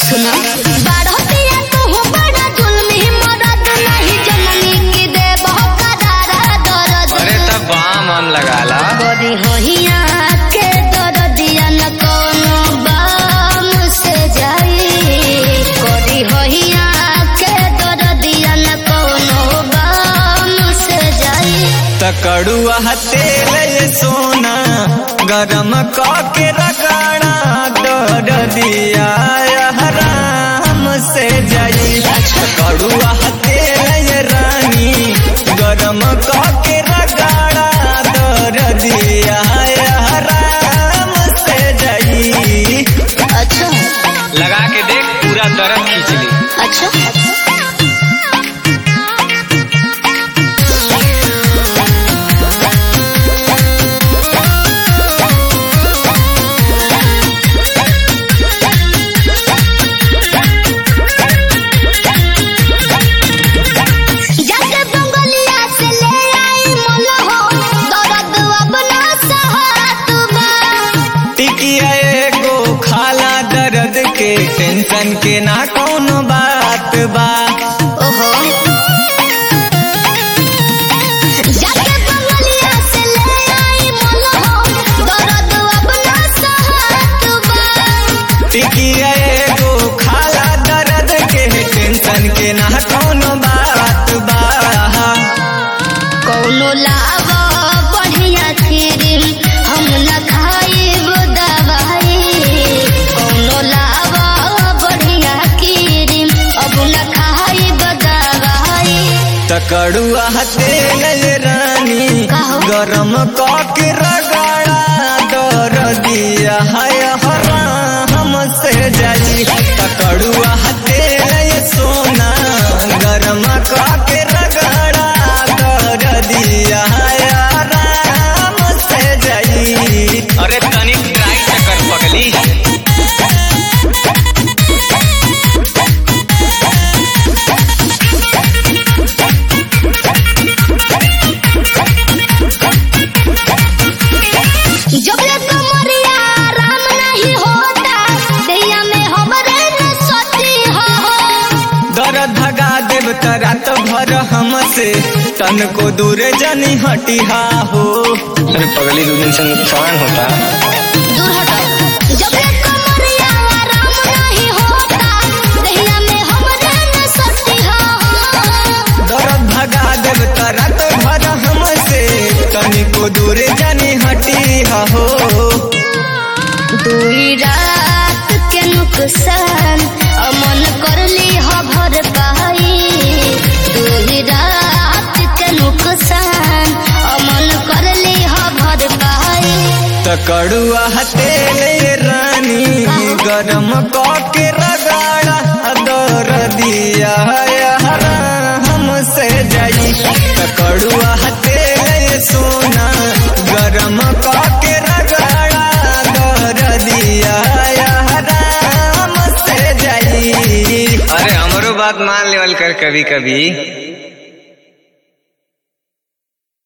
सुना बाढ़तिया तू बड़ा जुल्मी मदद नहीं जननी की दे बहुत करारा दर्द अरे तब बाम हम लगाला बड़ी होहिया के दर्दिया न कोनो बाम से जाई बड़ी होहिया के दर्दिया न कोनो बाम से जाई तकड़ुआ तेल ये सोना गरम के रगड़ा दर दिया हराम से जाई तकड़ुआ तेल ये रानी गरम के रगड़ा दर दिया हराम से जाई अच्छा लगा के देख पूरा दर्द खींच ली अच्छा जाके बंगलिया से ले आई मोलहो दर्द अब ना सहत बा टिकिया एगो खाला दर्द के टेंशन के ना कौनो बात बा ओहो जाके बंगलिया से ले आई मोलहो दर्द अब ना सहत बा टिकिया एगो खाला दर्द के टेंशन के ना कौनो बात बा कौनो लावा बढ़िया क्रीम हम न खाइब दवाई कौनो लावा बढ़िया क्रीम अब न खाइब दवाई तकड़ुआ तेल रानी काहो? गरम के रगड़ा दर दिया है हराम से जाई तकड़ुआ तेल सोना गरम के रगड़ा दर दिया है हराम से जाई अरे तनिक ट्राई कर पगली जब ले कमरिया राम नहीं होता दैया में हमरे न सती हो दर्द भगा देव तरा तो भर हमसे तन को दूर जनी हटिहा हो अरे पगली दो दिन से नुकसान होता दूर हटो जब ले कमरिया राम नहीं होता दैया में हमरे न सती हो दर्द भगा देव तरा तो भर हमसे तन को दूर जनी हटिहा हो दूरी रात के नुकसान अमन कर ली हो भर पाई दूरी रात के नुकसान अमन कर ली हो भर पाई तकड़ुआ तेल रानी गरम के रगड़ा दर दिया हमसे जाई तकड़ुआ तेल सोना गरम के रगड़ा दर दिया हमसे जाई अरे हमरो बात मान लेवल कर कभी कभी